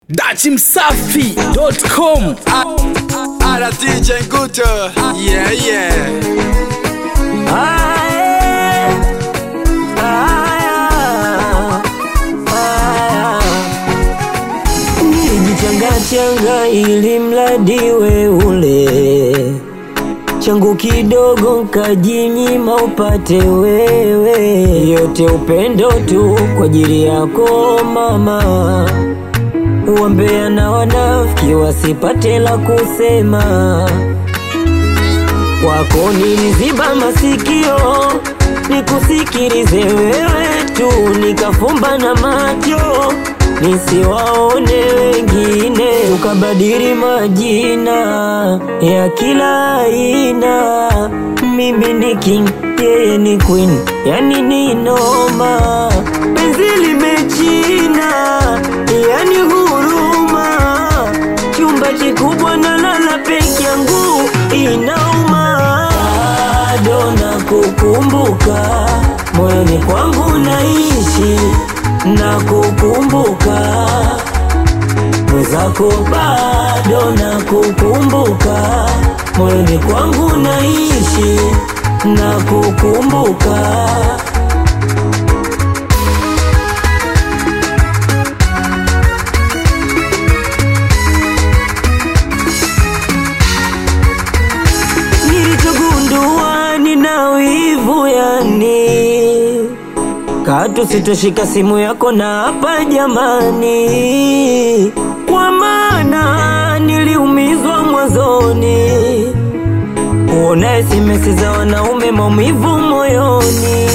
dachimsafi.com Ala DJ Guto, yeah yeah. Nijichangachanga ili mradi we ule changu kidogo nkajinyima upate wewe, yote upendo tu kwa ajili yako mama. Wambea na wanafiki wasipate la kusema, kwako niliziba masikio nikusikilize wewe tu, nikafumba na macho nisiwaone wengine, ukabadili majina ya kila aina. Mimi ni king, yeye ni queen, yani ni noma, penzi limechina, yani huruma, chumba kikubwa na lala peke yangu inauma, bado nakukumbuka moyoni kwangu naishi na kukumbuka mwenzako, bado na kukumbuka moyoni kwangu naishi na kukumbuka. Nilichogundua nina wivu yani Katu sitoshika simu yako na hapa jamani, kwa maana niliumizwa mwanzoni. Kuona SMS za wanaume maumivu moyoni.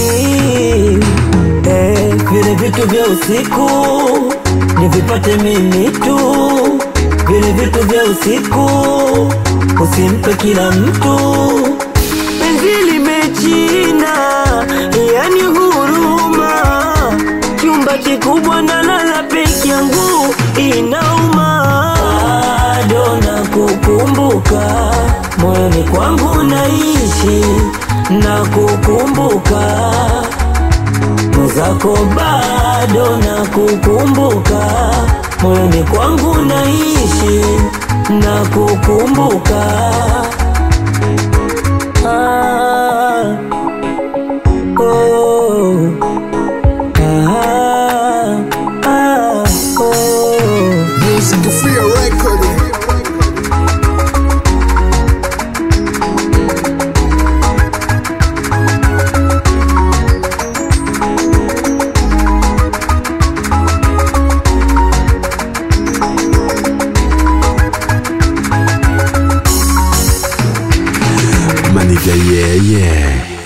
Eh, vile vitu vya usiku nivipate mimi tu, vile vitu vya usiku usimpe kila mtu. Penzi limechina, yani huruma, chumba kikubwa na lala peke yangu inauma, bado nakukumbuka moyoni kwangu naishi na kukumbuka mwenzako, bado nakukumbuka moyoni kwangu naishi na kukumbuka Ah, oh, ah, ah, oh. Music Free Record. Maniga yeah yeah